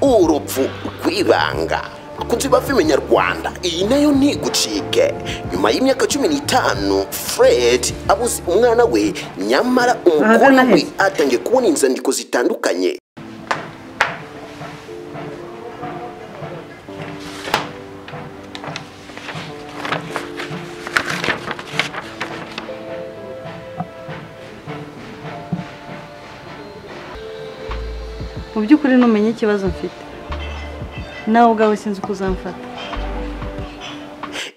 urupfu rw'ibanga kunzi bava imenyarwanda iyi nayo ntigucike nyuma y'imyaka cumi n'itanu fred abuze umwana we nyamara umukobwa we naheze. atangiye kubona inzandiko zitandukanye mu by'ukuri ntumenye ikibazo mfite nawe ubwawe sinzi uko uzamfata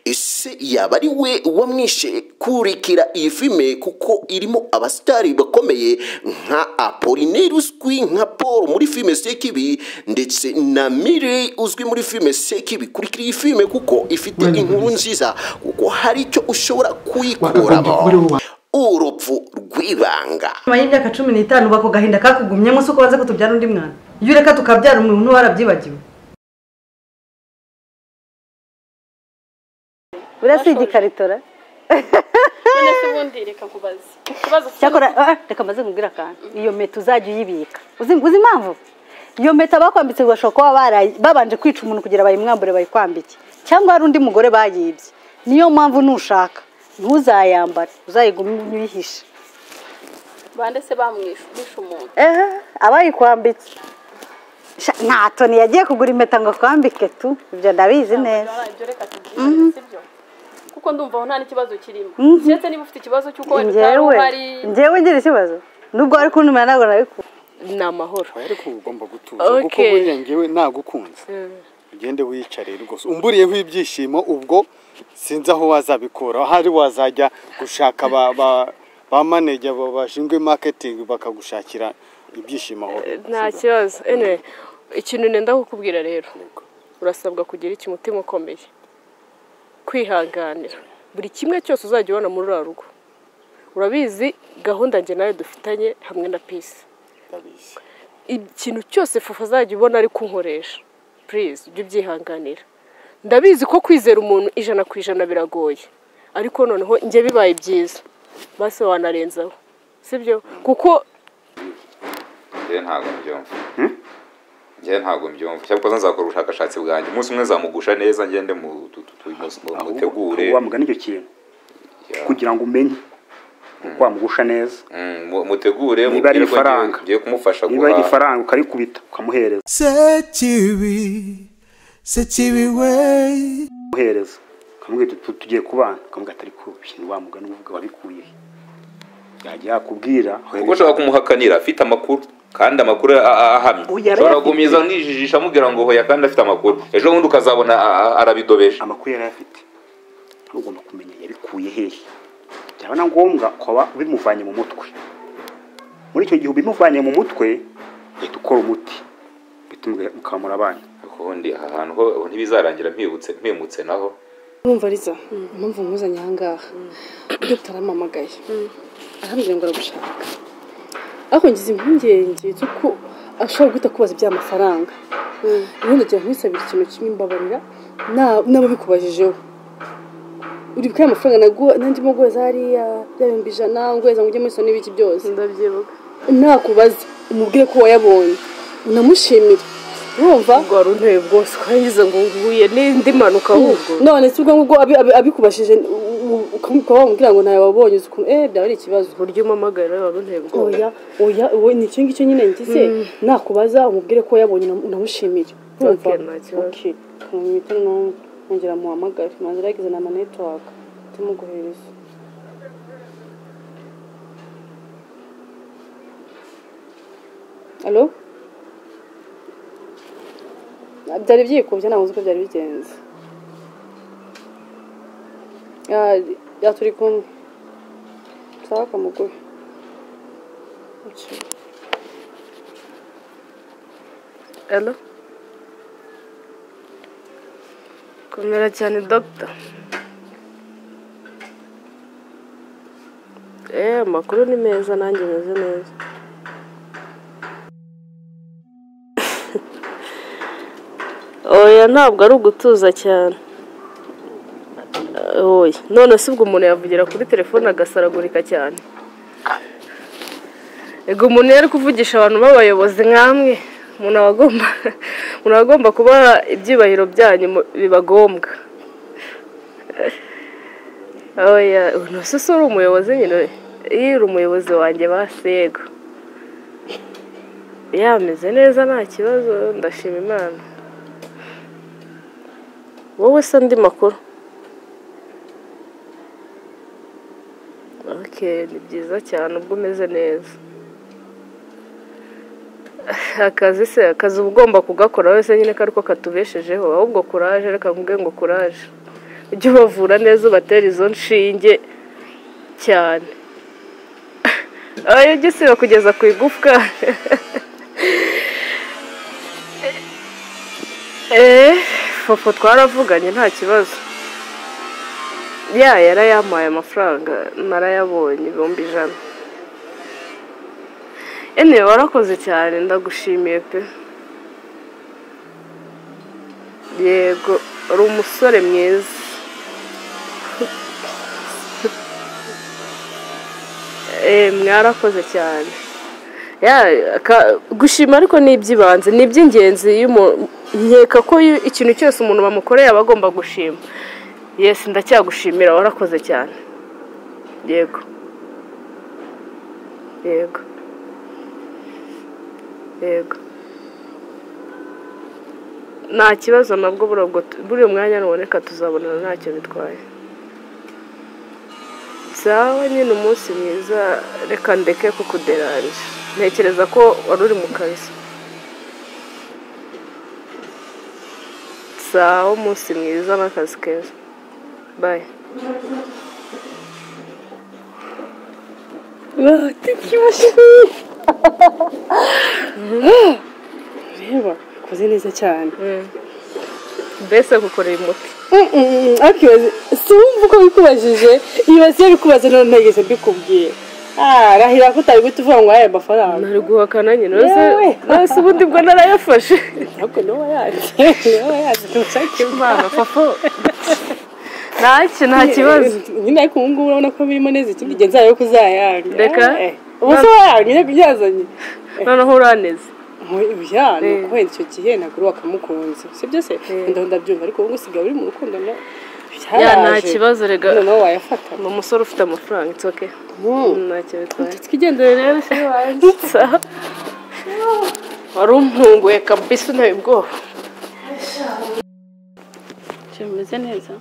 ese yaba ari we wamwishe kurikira iyi filime kuko irimo abasitari bakomeye nka apolineri uzwi nka paul muri filime sekibi ndetse na mire uzwi muri filime sekibi kurikira iyi filime kuko ifite inkuru nziza kuko hari icyo ushobora kuyikuramo urupfu rw'ibanga nyuma y'imyaka cumi n'itanu bako gahinda kakugumyemo si uko waze kutubyara undi mwana iyo ureka tukabyara umuntu warabyibagiwe buriya si igikaritora none se ubundi reka nkubaze ikibazo cyakora ah, reka maze nkubwire akantu iyo meta uzajya uyibika uzi uzi impamvu iyo meta bakwambitse bashobora kuba barayi- babanje kwica umuntu kugira bayimwambure bayikwambike cyangwa hari undi mugore bayibye niyo mpamvu nushaka ntuzayambare uzayigume uyihishe bande se bamwishe bishe umuntu ehe abayikwambitse Sha, nta toni yagiye kugura impeta ngo akwambike tu ibyo ndabizi neza Baraye, ibyo reka tubyihorere sibyo kuko ndumva aho nta n'ikibazo kirimo ndetse niba ufite ikibazo cy'uko wenda utari njyewe uhari njyewe ngira ikibazo nubwo wari kuntumira ntabwo nabikura ni amahoro ariko uba ugomba gutuza Okay. kuko buriya njyewe nagukunze ugende wiyicariye rwose umburiyeho ibyishimo ubwo sinzi aho wazabikura aho ari wazajya gushaka ba ba ba maneja ba- bashinzwe marketing bakagushakira ibyishimo aho nta kibazo anyway ikintu nenda kukubwira rero urasabwa kugira iki umutima ukomeye kwihanganira buri kimwe cyose uzajya ubona muri uriya rugo urabizi gahunda njye nayo dufitanye hamwe na pisi Ndabizi. ikintu cyose fufu azajya ubona ari kunkoresha purize ujye ubyihanganira ndabizi ko kwizera umuntu ijana ku ijana biragoye ariko noneho njye bibaye byiza basi wanarenzaho sibyo kuko njyewe ntabwo mbyumva njyewe ntabwo mbyumva cyangwa ukoze nzakora ubushakashatsi bwanjye umunsi umwe nzamugusha neza ngende mu- tu- tu- tu- mu- mu- mutegure ahubwo wamugana icyo kintu kugira ngo umenye uko wamugusha neza Mm, mu- mutegure niba mubwire ari ko ngiye- ifaranga ngiye kumufasha niba ari guhaha ifaranga ukarikubita ukamuhereza Sekibi, sekibi we. umuhereza ukamubwira uti "Tu- tugiye kubana ukamubwira atari kubi ni wamugana uvuga wabikuye he?" yajya yakubwira kuko ushobora kumuhakanira afite amakuru kandi amakuru a- a- ahamye Ubu yari ushobora afite. gukomeza unijijisha amubwira ngo hoya kandi afite amakuru ejo bundi ukazabona a- a- arabidobeje amakuru yari ayafite ugomba kumenya yabikuye hehe byaba na ngombwa kuba bimuvanye mu mutwe muri icyo gihe ubimuvanye mu mutwe uhita ukora umuti uhita umubwira- ukamura abana ariko ubundi aha hantu ho ntibizarangira mpibutse mpimutse naho Urumva Liza impamvu nkuzanye aha ngaha iyo utarampamagaye arambwira ngo aragushaka ariko ngize impungenge z'uko ashobora guhita akubaza iby'amafaranga ubundi agiye nkusabira ikintu kimwe mbabarira na- n'ababikubajijeho uri bukaya amafaranga naguha nandimo guheza hariya bya bihumbi ijana nguheza ngo ujye muri soni n'ibiki byose ndabyibuka nakubaza umubwire ko wayabonye unamushimire urumva ubwo wari unteye bwose ukarangiza ngo nguye n'indi mpanuka ahubwo none si ubwo ngubwo abi- abi- abikubashije u- u- ukaba wamubwira ngo ntawe wabonye uzi ukuntu eh byaba ari ikibazo uburyo umamagara wari unteye bwose oya oya uwo ni icyo ngicyo nyine ngize nakubaza umubwire ko wayabonye unam- unamushimire urumva Okay, nta kibazo. okay kumwita nongera muhamagare manze aragize na manetiwaka tumuguhereza alo byari byikubye ntabwo uzi uko byari bigenze Ah, ya turi kumwe sawa kamuguhe alo komera cyane dogita eee amakuru ni meza nanjye meze neza oya ntabwo ari ugutuza cyane oya none se ubwo umuntu yavugira kuri telefone agasaragurika cyane ego umuntu yari kuvugisha abantu b'abayobozi nk'amwe umuntu aba agomba umuntu aba agomba kuba ibyubahiro byanyu biba ngombwa ntuse uri umuyobozi nyine iyo uri umuyobozi wanjye basego yameze neza nta kibazo ndashima imana wowe se andi makuru ni byiza cyane ubwo umeze neza akazi se akazi uba ugomba kugakora wese nyine ko ariko katubeshejeho ahubwo kuraje reka mvuge ngo kuraje ujye ubavura neza ubatera izo nshinge cyane ujye usiba kugeza ku igufwa eee fofo twaravuganye nta kibazo ya yarayampaye amafaranga narayabonye ibihumbi ijana ene warakoze cyane ndagushimiye pe yego uri umusore mwiza mwarakoze cyane gushima ariko ni iby'ibanze ni iby'ingenzi nkeka ko ikintu cyose umuntu bamukoreye aba agomba gushima yesi ndacyagushimira warakoze cyane yego yego yego nta kibazo nabwo buriya mwanya nuboneka tuzabonana ntacyo bitwaye sawa nyine umunsi mwiza reka ndeke kukuderanje ntekereza ko wari uri mu kazi sawa umunsi mwiza n'akazi keza Bye. Wow, tukibashe. Reba, koze neza cyane. Mbese gukorera umuti. Akibaze, simva uko bikubajije, ibaze iyo bikubaze none ntegeze mbikubwira. Ah, rahira ko utari guhita uvuga ngo aya mafaranga. Nari guhakana nyine, nose ubundi bwo narayafashe. Ntabwo niba yaje, niba yaje tushake impano, papa. ntacyo nta kibazo nyine ariko ubu ngubu urabona ko birimo neza ikindi gihe nzayo kuzayanga reka ubu se wayanga nyine kubyazanye noneho uraneze ya ni uko wenda icyo gihe ntabwo uri wakamukunze si byose wenda ndabyumva ariko ubu ngubu usigaye uri mu rukundo na ya nta kibazo rega noneho wayafata ni umusore ufite amafaranga it's okay ntacyo bitwaye twigendere rero se wanditse wari umpunguye kabisa unteye ubwoba kimeze neza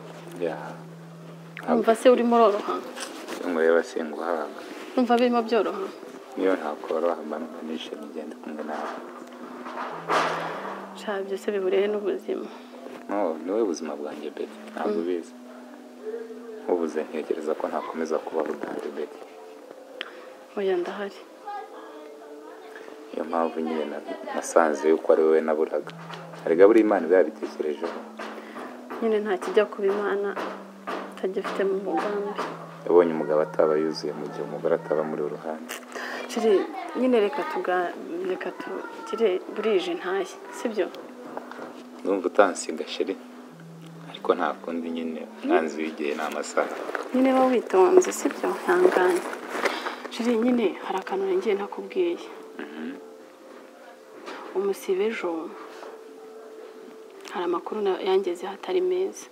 umva se urimo uroroha nk'ureba singuhaga umva birimo byoroha niyo ntakoroha mba numva nishimye igenda kumwe nawe nshaka byose biburiye n'ubuzima no ni wowe buzima bwanjye beti ntabwo ubizi nkubuze ntekereza ko ntakomeza kuba budahari beti oya ndahari niyo mpamvu nyine nasanze yuko ari wowe naburaga erega buri imana iba yabitekerejeho nyine nta kijya kuba imana atagifite mu mugambi yabonye umugabo ataba yuzuye mu gihe umugore ataba muri ruhande kiri nyine reka tuga reka tugire burije ntaye sibyo ndumva utansiga shiri ariko nta kundi nyine umwanzi w'igihe ni amasaha nyine wowe witonze sibyo ntangane shiri nyine hari akantu ngiye nakubwiye umusibe ejo hari amakuru yangezeho atari meza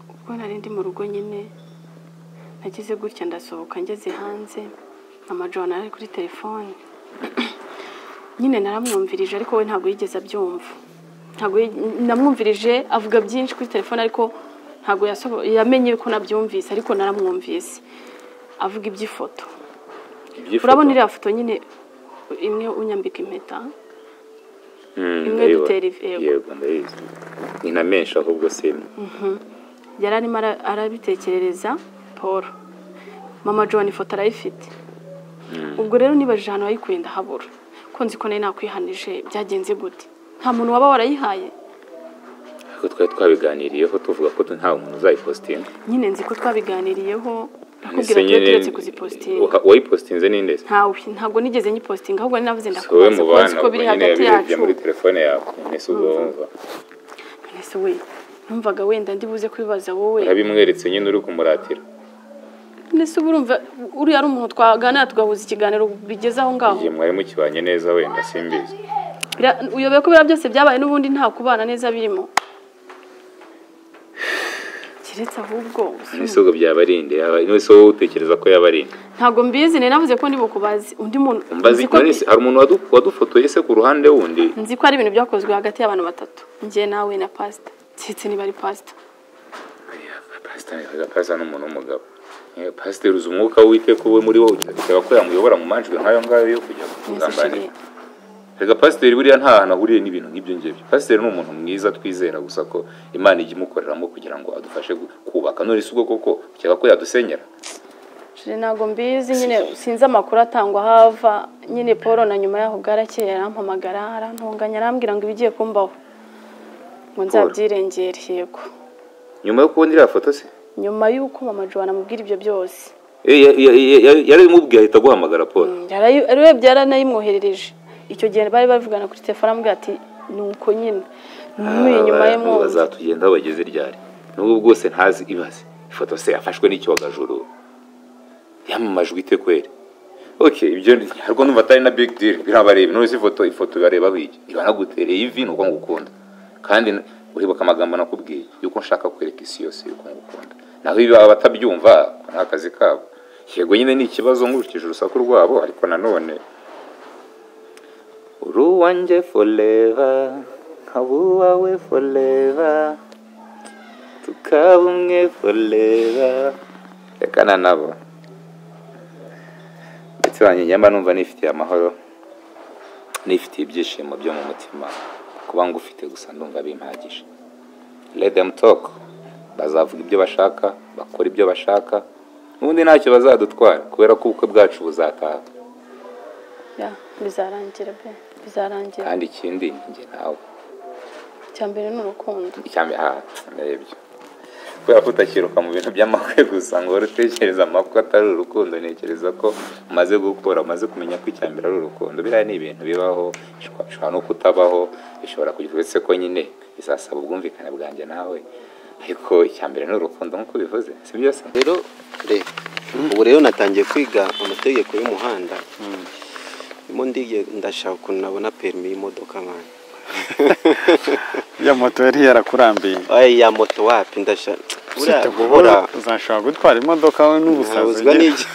ubwo nari ndi mu rugo nyine nagize gutya ndasohoka ngeze hanze amajoro ari kuri telefone nyine naramwumvirije ariko we ntabwo yigeze abyumva ntabwo namwumvirije avuga byinshi kuri telefone ariko ntabwo yamenye ko nabyumvise ariko naramwumvise avuga iby'ifoto urabona iriya foto nyine imwe unyambika impeta imwe dutera yego ndayizi ni na menshi ahubwo si imwe yari arimo arabitekerereza paul mama john ifoto arayifite ubwo rero nibajije ahantu wayikuye ndahabura ko nzi ko nayo nakwihanije byagenze gute nta muntu waba warayihaye ariko twari twabiganiriyeho tuvuga ko nta muntu uzayipositinga nyine nzi ko twabiganiriyeho nakubwira ko turetse kuzipositinga wayipositinze ninde ntawe ntabwo nigeze nyipositinga ahubwo navuze wowe mu ndakubaza bana ko biri nyine hagati yabirebye yacu muri telefone yawe mbese ubwo wumva mwese we numvaga wenda ndibuze kubibaza wowe urabimweretse nyine uri kumuratira mbese uba urumva uriya ari umuntu twaganira tugahuza ikiganiro bigeze aho ngaho igihe mwari mukibanye neza wenda simbizi Bira- uyobewe ko biriya byose byabaye n'ubundi nta kubana neza birimo keretse ahubwo ese ubwo byaba ari nde Yaba- ese wowe utekereza ko yaba ari nde ntabwo mbizi nari navuze ko ndi bukubazi undi muntu mbaza nzi ko- ikintu hari umuntu wadu- wadufotoye se ku ruhande wundi nzi ko ari ibintu byakozwe hagati y'abantu batatu njye nawe na pasita keretse niba ari pasita pasiteri pasiteri ni umuntu w'umugabo Eh, pasiteri uzi umwuka w'uwiteka uwe muri wowe ugasaba ko yamuyobora mu manjwe nk'ayo ngayo yo kujya kugambanira reka pasiteri buriya nta hantu ahuriye n'ibintu nk'ibyo ngibyo pasiteri ni umuntu mwiza twizera gusa ko imana ijya imukoreramo kugira ngo adufashe gu- kubaka none si ubwo koko ukeka ko yadusenyera Shire ntabwo mbizi nyine sinzi amakuru atangwa hava nyine paul na nyuma yaho bwarakeye yarampamagara arantunganya arambwira ngo ibigiye kumbaho ngo nzabyirengere yego nyuma yo kubona iriya foto se nyuma y'uko mama joana amubwira ibyo byose Eh, ya- ya- ya- ya- yarimubwiye ahita aguhamagara paul Yarayi- arebye yaranayimwoherereje icyo gihe bari bavugana kuri telefone amubwira ati ni uko nyine muri inyuma ye Abantu mwumva bazatugenda aho bageze ryari n'ubwo bwose ntazi ibaze ifoto se yafashwe n'icyogajuru yamamajwe ite kweri ok ibyo ni- harwo numva atari na big deal birabareba none se ifoto ifoto ibareba biki ibanagutereye ivi ni uko ngukunda kandi n- uribuka amagambo nakubwiye yuko nshaka kwereka isi yose yuko ngukunda naho ibi baba batabyumva ako ni akazi kabo yego nyine ni ikibazo nkurikije urusaku rwabo ariko nanone uruwanjye foreva nkaba uwawe foreva tukaba umwe foreva rekana nabo ndetse wanyenyama numva nifitiye amahoro nifitiye ibyishimo byo mu mutima kuba ngufite gusa ndumva bimpagije let them talk bazavuga ibyo bashaka bakora ibyo bashaka n'ubundi ntacyo bazadutwara kubera ko ubukwe bwacu buzataha Ya, bizarangira pe bizarangira kandi ikindi njye nawe icya mbere ni urukundo icyambi aha ndebyo kubera ko utakiruka mu bintu by'amakwe gusa ngo wari utekereza amakwe atari urukundo ntekereza ko umaze gukura umaze kumenya ko icyambere ari urukundo biriya ni ibintu bibaho bishobora bishobora no kutabaho bishobora kugira uretse ko nyine bizasaba ubwumvikane bwanjye nawe ariko icyambere ni urukundo nk'uko bivuze si byo se rero reba ubu rero natangiye kwiga amategeko y'umuhanda ndimo ndiye ndashaka ukuntu nabona perimi y'imodoka nkanya ya moto yari yarakurambiye Ay, ya moto wapi ndashaka buriya usibye guhora guhora uzashobora gutwara imodoka wowe n'ubusazi ntabuzwa ugira. n'igi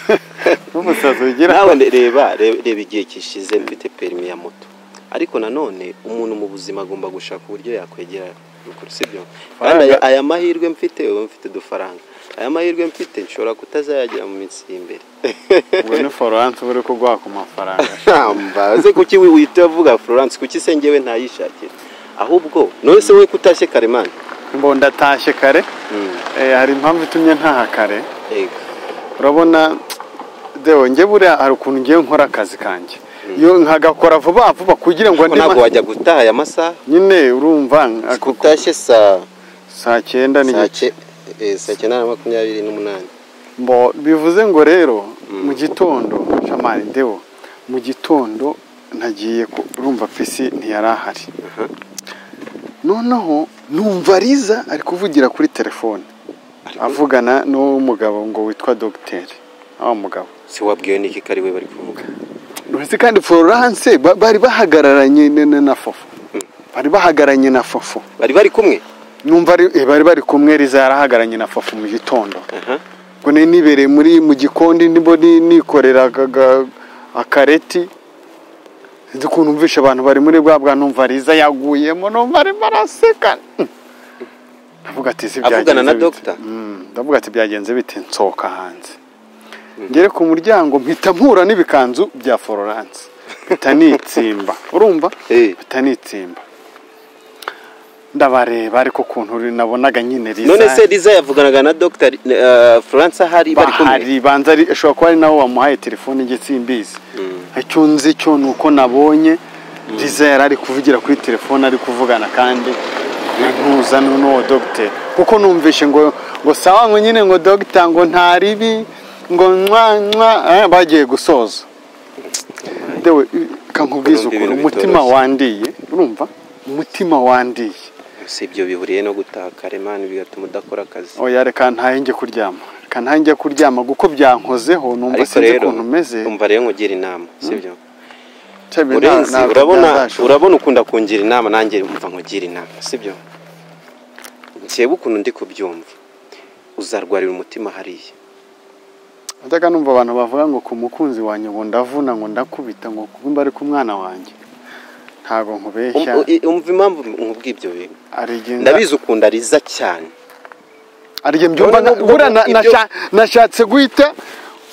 n'umusazi ugira nawe ne- reba re- reba igihe kishize mfite perimi ya moto ariko nanone umuntu mu buzima agomba gushaka uburyo yakwegera rukuru sibyo kandi aya, Faranga. aya mahirwe mfite ubu mfite udufaranga aya mahirwe mfite nshobora kutazayagira mu minsi y'imbere ubwo ni foranse uba uri kuguha ku mafaranga mbaze kuki wi- wihita uvuga florence kuki se njyewe ntayishakira ahubwo none se wowe kutashye karemani ngo ndatashye kare Eh, hari impamvu itumye ntaha kare urabona dewe njye buriya hari ukuntu ngiye nkora akazi kanjye iyo nkagakora vuba vuba kugira ngo Ariko ntabwo wajya gutaha aya masaha nyine urumva utashye saa saa cyenda n'igice Sace- eh, saa cyenda na makumyabiri n'umunani Mbo, bivuze ngo rero mu gitondo shamari dewo mu gitondo ntagiye ku- urumva pisi ntiyari ahari noneho numva riza ari kuvugira kuri telefone avugana n'umugabo ngo witwa dogiteri wa mugabo si wabwiwe niki ko ari we bari kuvuga uretse kandi florence ba- bari bahagararanye na- na- na fofo bari bahagararanye na fofo bari bari kumwe numva ari- eh, bari bari kumwe riza yarahagararanye na fofo mu gitondo ngo nari nibereye muri mu gikoni ndimo ni- nikorera aga- aga- akareti nzi ukuntu numvisha abantu bari muri bwa bwa numva riza yaguyemo numva arimo araseka ndavuga ati "Si byagenze avugana na bite?" dogita ndavuga ati byagenze bite nsohoka hanze ngere ku muryango mpita mpura n'ibikanzu bya florence mpita nitsimba urumva mpita nitsimba ndabareba ariko ukuntu uri- nabonaga nyine riza none se riza yavuganaga na dogita eh, florence ahari bari kumwe bahari banza ari ashobora kuba ari nawe wamuhaye telefone njye simbizi icyo nzi cyo ni uko nabonye riza yari ari kuvugira kuri telefone ari kuvugana kandi ntuza n'uwo dogiteri kuko numvishe ngo ngo sawa ngo nyine ngo dogita ngo nta ribi ngo nywa nywa eh, bagiye gusoza dewe kankubwiza Urumva ukuntu ibintu umutima bitoroshye. wandiye urumva umutima wandiye si ibyo bihuriye no gutaha karemani bigatuma udakora akazi oya reka ntahe njye kuryama reka ntange kuryama kuko byankozeho numva ariko sinzi rero ukuntu umeze umva rero nkugira inama sibyo Cyabe nta- urenzi ntabwo urabona byazashobora. urabona ukunda kungira inama nanjye umva nkugira inama sibyo njyewe ukuntu ndi kubyumva uzarwarira umutima hariya Najyaga numva abantu bavuga ngo ku mukunzi wanjye ngo ndavuna ngo ndakubita ngo kuko mba ari ku mwana wanjye ntabwo nkubeshya Um- u- umva impamvu nkubwa ibyo bintu arigenda ndabizi ukunda riza cyane arige mbyumva None na- n'ubwo buriya na- ibyo- nasha- nashatse guhita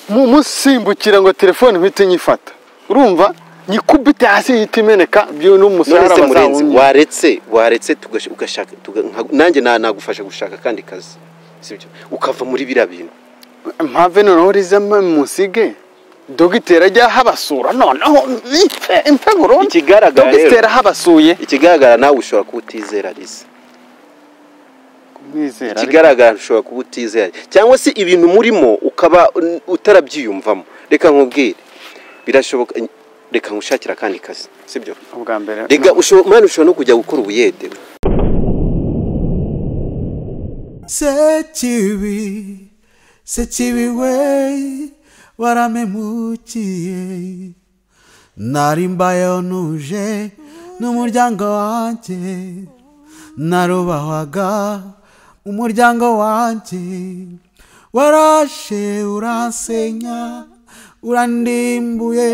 mu- musimbukira ngo telefone mpite nyifata urumva nyikubite hasi ihita imeneka byo n'umusarara none se murenzi bazawumye waretse waretse tugash- ugashaka tuga- nka- nanjye na- nagufasha gushaka akandi kazi sibyo ukava muri biriya bintu mpave noneho riza musige dogiteri ajya habasura noneho mpfe mpfe burundu ikigaragara rero- dogiteri ahabasuye ikigaragara nawe ushobora kuba utizera riza kumwizera ikigaragara ushobora kuba utizera cyangwa se ibintu murimo ukaba un- utarabyiyumvamo reka nkubwire birashoboka reka nkushakire akandi kazi sibyo ubwa mbere reka usho- mwana ushobora no kujya gukora ubuyede Sekibi, sekibi we, waramemukiye. Nari mbayeho ntuje n'umuryango wanjye, narubahwaga umuryango wanjye. Warashe uransenya, urandimbuye,